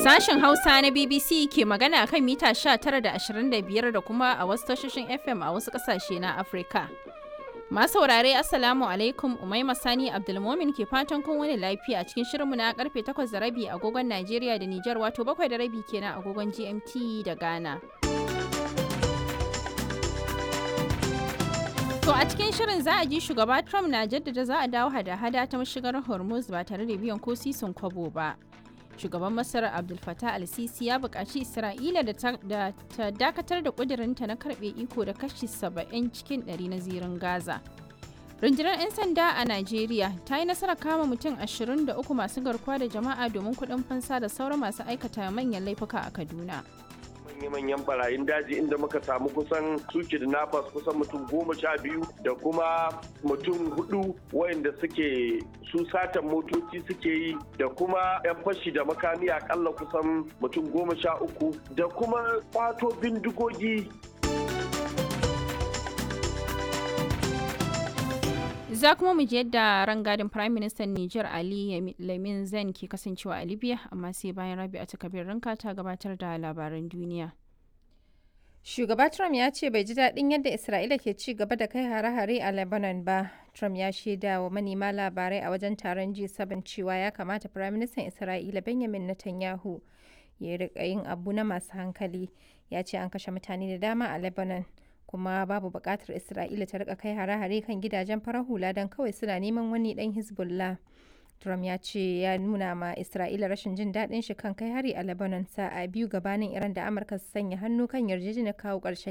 Sashen Hausa na BBC ke magana kan mita 19 da 25 da kuma a wasu tashoshin FM a wasu ƙasashe na Afirka. Masu saurare Assalamu alaikum Umaima Sani Abdulmomin ke fatan kun wani lafiya cikin shirinmu na karfe 8 da rabi agogon Najeriya da Nijar wato 7 da rabi kenan agogon GMT da Ghana. To a cikin shirin za a ji shugaba Trump na jaddada za a dawo hada-hada ta mashigar Hormuz ba tare da biyan ko sisin kwabo ba. Shugaban Masar Abdul Fattah al-Sisi ya buƙaci Isra'ila da ta dakatar da ƙudurinta na karɓe iko da kashi 70 cikin 100 na zirin Gaza. Rundunar 'yan sanda a Najeriya ta yi nasarar kama mutum 23 masu garkuwa da jama'a domin kuɗin fansa da sauran masu aikata manyan laifuka a Kaduna. manya-manyan barayin daji inda muka samu kusan su kidnappers kusan mutum goma sha biyu da kuma mutum hudu wayanda suke su satan motoci suke yi da kuma 'yan fashi da makami akalla kusan mutum goma sha uku da kuma kwato bindigogi za kuma mu je yadda rangadin prime minister niger ali lamin zan ke kasancewa a libya amma sai bayan rabi a takabir ranka ta gabatar da labaran duniya shugaba trump ya ce bai ji daɗin yadda isra'ila ke ci gaba da kai hare-hare a lebanon ba trump ya shaida wa manema labarai a wajen taron g7 cewa ya kamata prime minister isra'ila benjamin netanyahu ya riƙa yin abu na masu hankali ya ce an kashe mutane da dama a lebanon kuma babu buƙatar isra'ila ta rika kai hare-hare kan gidajen farar hula don kawai suna neman wani ɗan hezbollah trump ya ce ya nuna ma isra'ila rashin jin daɗin shi kan kai hari a lebanon sa'a biyu gabanin iran da amurka su sanya hannu kan yarjejeniyar kawo ƙarshen